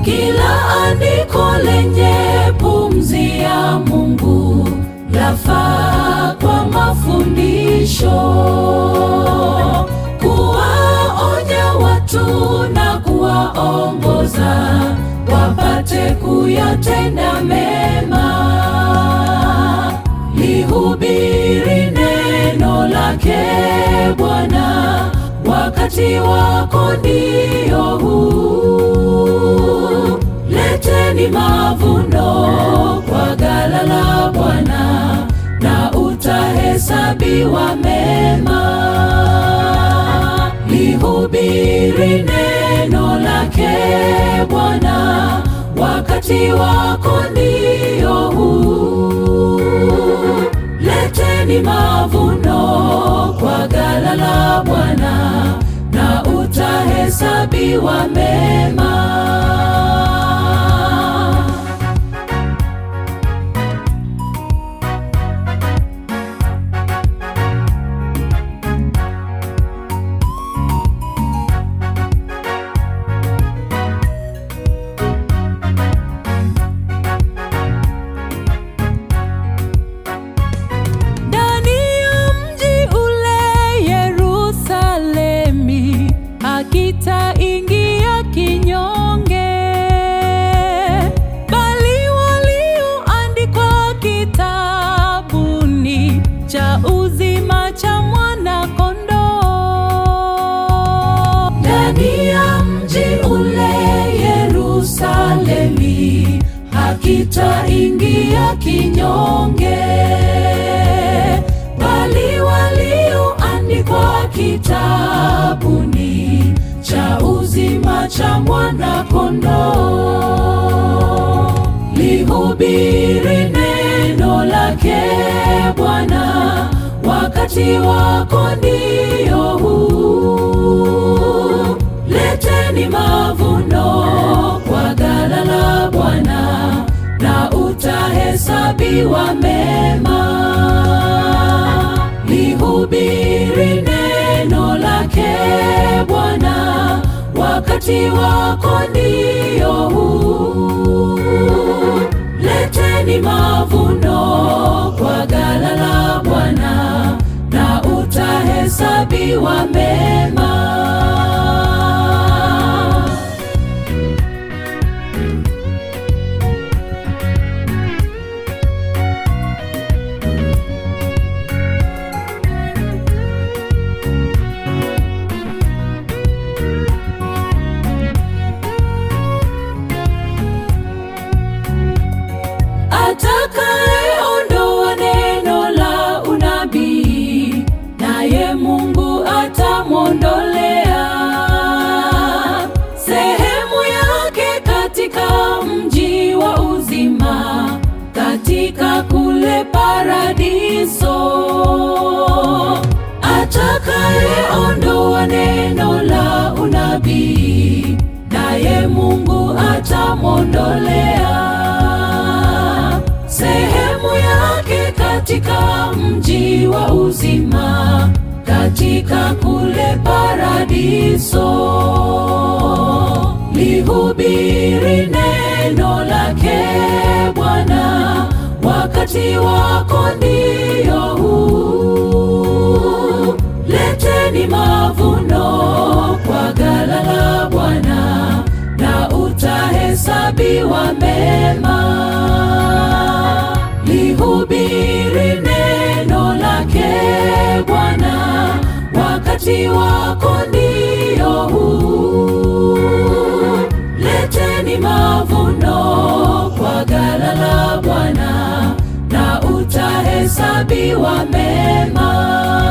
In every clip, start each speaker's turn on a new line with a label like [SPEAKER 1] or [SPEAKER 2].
[SPEAKER 1] Kila andiko lenye pumzi ya Mungu lafaa kwa mafundisho, kuwaonya watu na kuwaongoza wapate kuyatenda mema. Lihubiri neno lake Bwana, wakati wako ndio huu. Leteni mavuno kwa ghala la Bwana, na utahesabiwa mema. Lihubiri neno lake Bwana, wakati wako ndio huu. Leteni mavuno kwa ghala la Bwana, na utahesabiwa mema.
[SPEAKER 2] Ndani ya mji ule Yerusalemi, hakitaingia kinyonge, bali walioandikwa kitabuni cha uzima cha Mwana-Kondoo.
[SPEAKER 1] Ndani ya mji ule Yerusalemi, hakitaingia kinyonge, bali walioandikwa kitabuni cha uzima cha Mwana-Kondoo. Lihubiri neno lake Bwana, wakati wako ndio huu. Leteni mavuno kwa ghala la Bwana, na utahesabiwa mema. Lihubiri neno lake Bwana, wakati wako ndio huu. Leteni mavuno kwa ghala la Bwana, na utahesabiwa mema. Atakayeondoa neno la unabii, naye Mungu atamwondolea sehemu yake katika mji wa uzima, katika kule paradiso. Atakayeondoa neno la unabii, naye Mungu atamwondolea sehemu yake katika mji wa uzima, katika kule paradiso. Lihubiri neno lake Bwana, wakati wako ndio huu. Leteni mavuno kwa ghala la Bwana, na utahesabiwa mema. Lihubiri neno lake Bwana, wakati wako ndio huu. Leteni mavuno kwa ghala la Bwana, na utahesabiwa mema.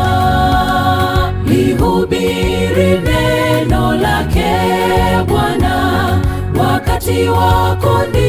[SPEAKER 1] Lihubiri neno lake Bwana, wakati wako ndio